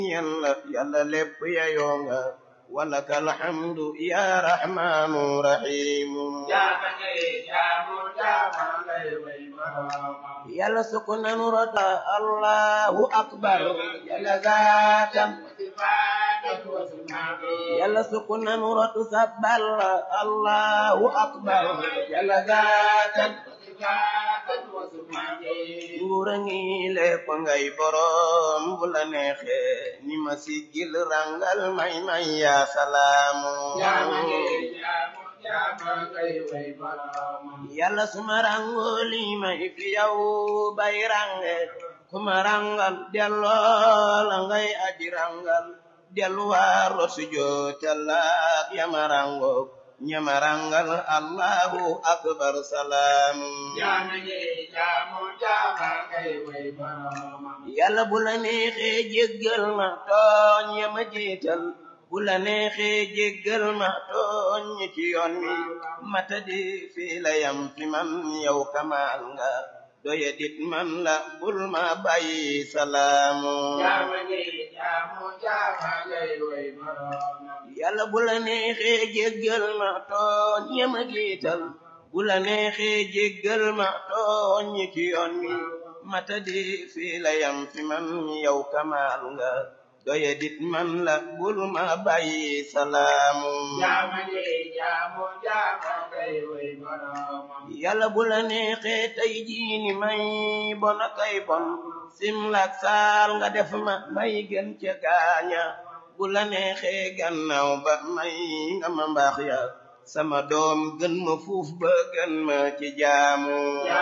yàlla yàlla lépp yayoo nga walaka alhamdu ya rahmanu rahimu yàlla sukk nanu rota allahu akbar yàlla zaatan yàlla sukk nanu rotu sabbal allahu akbar yàlla zaatan nguura ngi lépp ngay borom bu la neexe ni ma siggil rangal may may ya salaamu yàlla suma rango li may fi yow bay range kuma rangal delloo la ngay aji rangal delluwaar lo sujootalak yama rango ñama rangal allahu akbar salaamu yàlla bu la neexee jéggal ma tooñ yama jiital bu la neexee jéggal ma tooñ ñi ci yoon wi mata di fii la yam fi man yow kamaal nga doye dit man la bul ma bàyyi salaamu yàlla bu la neexee jéggal ma tooñ yama jiital bu la neexee jéggal ma tooñ ñi ci yoon wi mata di fii la yam fi man yow kamaal nga doye dit man la bul ma bàyyi salaamu yàlla bu la neexee tey jiini may bona kay bon simlak saal nga def ma may gën ca gaaña bu la neexee gannaaw ba may nga ma mbaax ya sama doom gën ma fuuf ba gën ma ci jaamu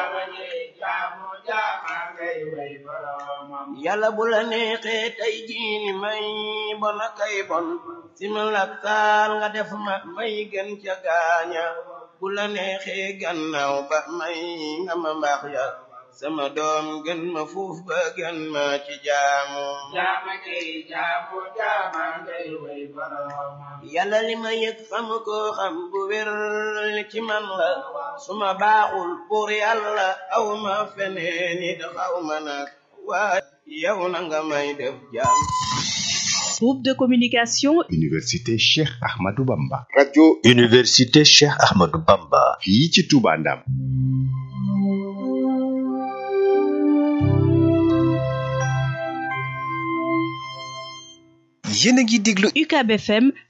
yàlla bu la neexee tey jiini may bona kay bon simlak saal nga def ma may gën ca gaaña bu la neexee gannaaw ba may nga ma mbaax ya sama doom gën ma fuuf ba gën ma ci jaamu yàlla li ma yëg xam ko xam bu wér ci man la suma baaxul pour yàlla aw ma feneen it xaw ma nag waa yow na nga may def jaam Groupe de communication Université Cheikh Ahmadou Bamba radio Université Cheikh Ahmadou Bamba fii ci Touba Ndam yéen a ngi déglu UCAB FM